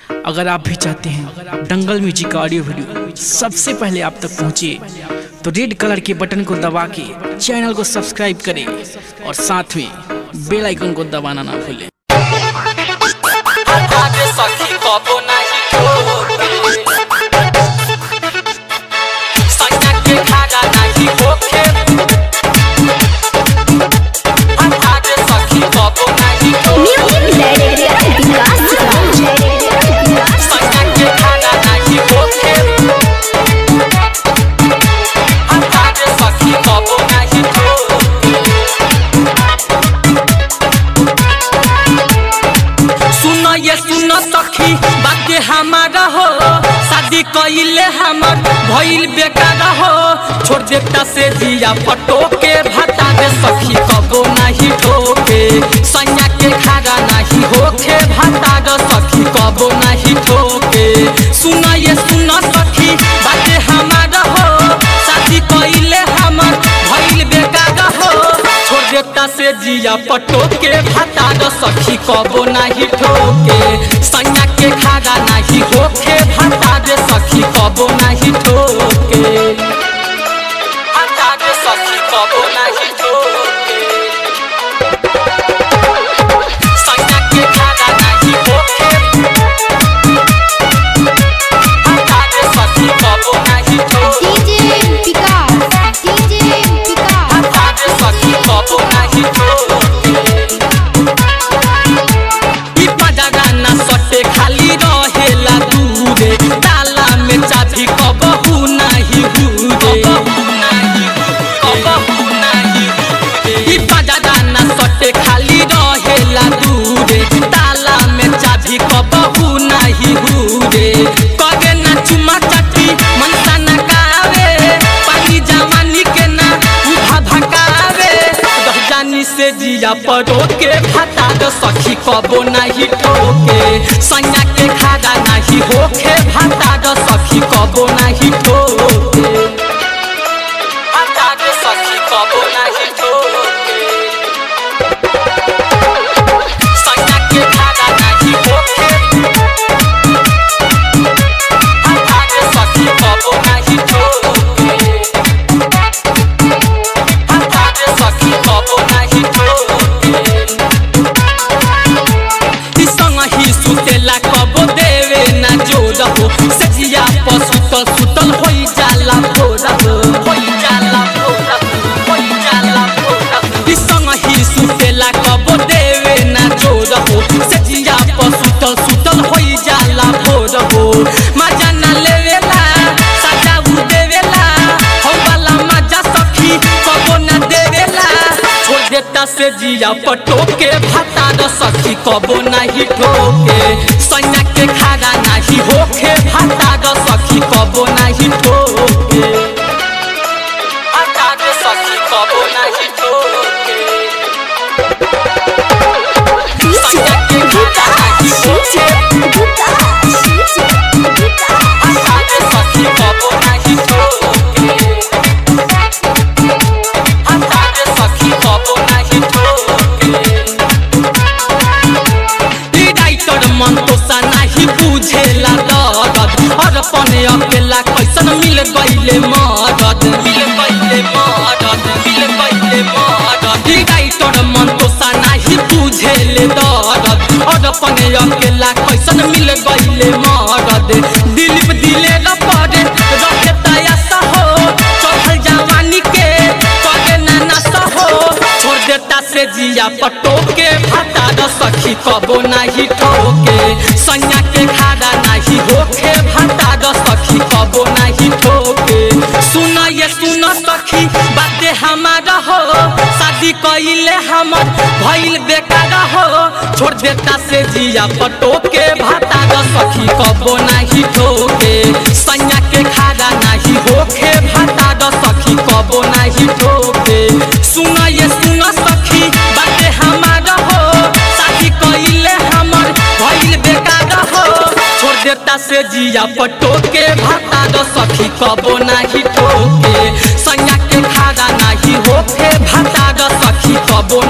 अगर आप भी चाहते हैं दंगल म्यूजिक का ऑडियो वीडियो सबसे पहले आप तक पहुंचे तो रेड कलर के बटन को दबा के चैनल को सब्सक्राइब करें और साथ में बेल आइकन को दबाना ना भूलें आगे सखी कबो नाही ठोके सैया के खाना नाही होखे आगे सखी कबो नाही ठोके सैया के खाना नाही होखे आगे सखी कबो नाही ठोके सुन ये सुन सखी बात हमारा हो शादी कइले हमर भइल बेकार हो छोड़ देता से दिया पटो के भाता दे सखी कबो नहीं ठोके सैया के खारा नहीं होखे भाता दे सखी कबो नहीं ठोके सुन ये सुन सखी बात हमारा हो शादी कइले हमर भइल बेकार हो छोड़ देता से जिया पटो के भाता द सखी कबो नाही ठोके सैया के खागा नाही होखे भाता दे सखी कबो नाही ठोके भाता दे सखी कबो नाही ठोके सैया के खागा नाही होखे भाता दे सखी कबो नाही ठोके आगे सखी कबो नाही ठोके ई पजरा ना सटे खाली रहेला दूरे ताला में चाबी कबहू नाही हुरे कबहू नाही हुरे ई पजरा ना सटे खाली रहेला दूरे ताला में चाबी कबहू नाही हुरे कगे ना चुमा चाटी मनसा ना कावे पानी जवानी के ना उठा भकावे रह जानी से जिया पड़ो के भाता द सखी कबो नहीं ठोके सैया के खागा नहीं होखे भाता द सखी कबो नहीं ठोके भाता द सखी कबो नहीं ठोके सैया के खागा नहीं होखे भाता द सखी कबो नहीं ठोके आगे सखी कबो नाही ठोके ई संग ही सुतेला कबो देवे ना जोर हो सजिया पर सुतल सुतल होई जाला भोर हो होई जाला भोर हो होई जाला भोर हो ई संग ही सुतेला कबो देवे ना जोर हो सजिया पर सुतल सुतल होई जाला भोर हो मजा ना लेवेला सजा उ देवेला हो वाला मजा सखी कबो ना देवेला छोड़ देता से जिया पटो के भाता द सखी कबो नहीं ठोके सैया के खागा नहीं होखे भाता द सखी कबो नहीं ठोके भाता द सखी कबो नहीं ठोके सैया के खागा नहीं होखे भाता द सखी कबो नहीं ठोके आगे सखी कबो नाही ठोके ई राइटर मन तो सा नाही बुझेला दर्द और पने अकेला कैसन मिल गइले मदद मिल गइले मदद मिल गइले मदद ई राइटर मन तो सा नाही बुझेले दर्द और पने अकेला कैसन मिल गइले मदद दिलीप दिले न पड़े रखे तयासा हो चढ़ल जवानी के करे ना नशा हो छोड़ देता से जिया पटो के भाता द सखी कबो नहीं ठोके सैया के खाड़ा नहीं होखे भाता द सखी कबो नहीं ठोके सुन ये सुन सखी बाते हमारा हो शादी कइले हमर भइल बेकार हो छोड़ देता से जिया पटो के भाता द सखी कबो नहीं ठोके सैया के खाड़ा नहीं होखे भाता द सखी कबो नहीं ठोके सुन ये सुन सखी बाते हमारा हो शादी कइले हमर भइल बेकार हो छोड़ देता से जिया पटो के भाता द सखी कबो नहीं ठोके सैया के खाड़ा नहीं होखे भाता